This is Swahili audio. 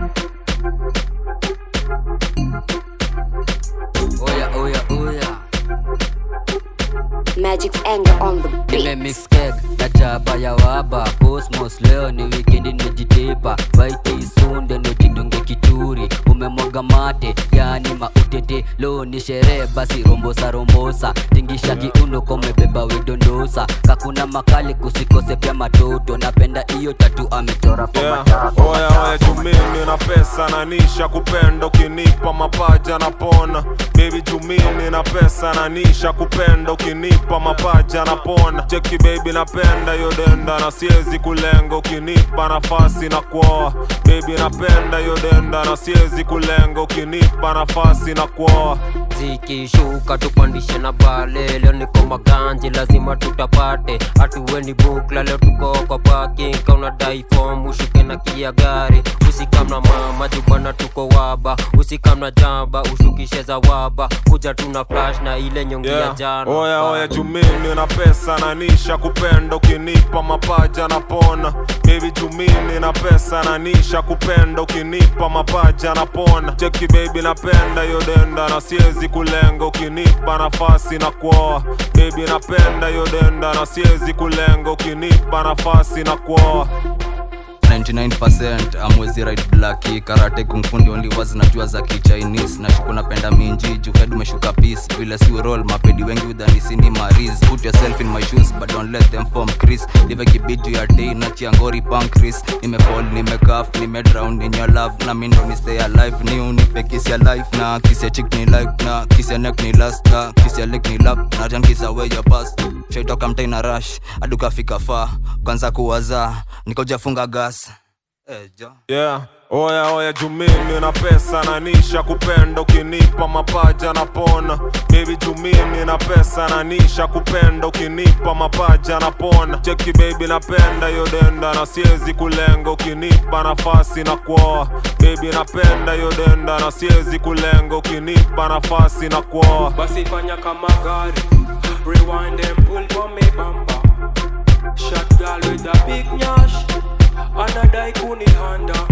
Oya, oya, oya. Magic's anger on the beat. nimemix keg na chapa ya waba cosmos leo ni wikendi nimejitepa waite isunde nojidunge kituri umemwaga mate yani mautete leo ni sherehe basi rombosa rombosa tingisha kiuno komebeba widondosa kakuna makali kusikose pia matoto napenda iyo tatu amechora kwa Yeah. matako Oya oya jumini na pesa na nisha kupenda ukinipa mapaja na pona baby jumini na pesa na nisha kupenda ukinipa mapaja na pona cheki baby napenda hiyo denda na siezi kulenga ukinipa nafasi na kuoa baby napenda hiyo denda na siezi kulenga ukinipa nafasi na kuoa zikishuka tupandishe na pale leo niko maganji lazima tutapate hatuweni bukla leo tuko kwa parking kaunadai form ushuke na kia gari usikamna mama jubana tuko waba usikamna jamba ushukishe za waba kuja tuna flash na ile nyongi ya Yeah. jana Oya oya Bana. jumini na pesa na nisha kupenda ukinipa mapaja na pona baby jumini na pesa na nisha kupenda ukinipa mapaja na pona cheki baby napenda hiyo denda na siezi kulenga ukinipa nafasi na kuoa baby napenda hiyo denda na siezi kulenga ukinipa nafasi na kuoa 99% amwezi right blaki karate kungfundi only was najua za kichinese nashuku napenda minji juked umeshuka peace vile si roll mapedi wengi udhanisi ni maris put yourself in my shoes but don't let them form chris live kibiju ya day na chiangori pancris nimefall nimekaf nimedrown in your love na mindo ni stay alive ni unipe kiss ya life na kiss ya chick ni life na kiss ya neck ni last na kiss ya leg ni lap na jan kiss away your past shaitoka mtai na rush adukafika faa kwanza kuwaza nikojafunga gas eh, jo. Yeah. Oya oya jumini na pesa na nisha kupenda ukinipa mapaja na pona baby jumini na pesa na nisha kupenda ukinipa mapaja na pona cheki baby napenda hiyo denda na siezi kulenga ukinipa nafasi na kuoa baby napenda hiyo denda na siezi kulenga ukinipa nafasi na kuoa basi fanya kama gari rewind and pull for me bamba shot girl with a big nyash anadai kunihanda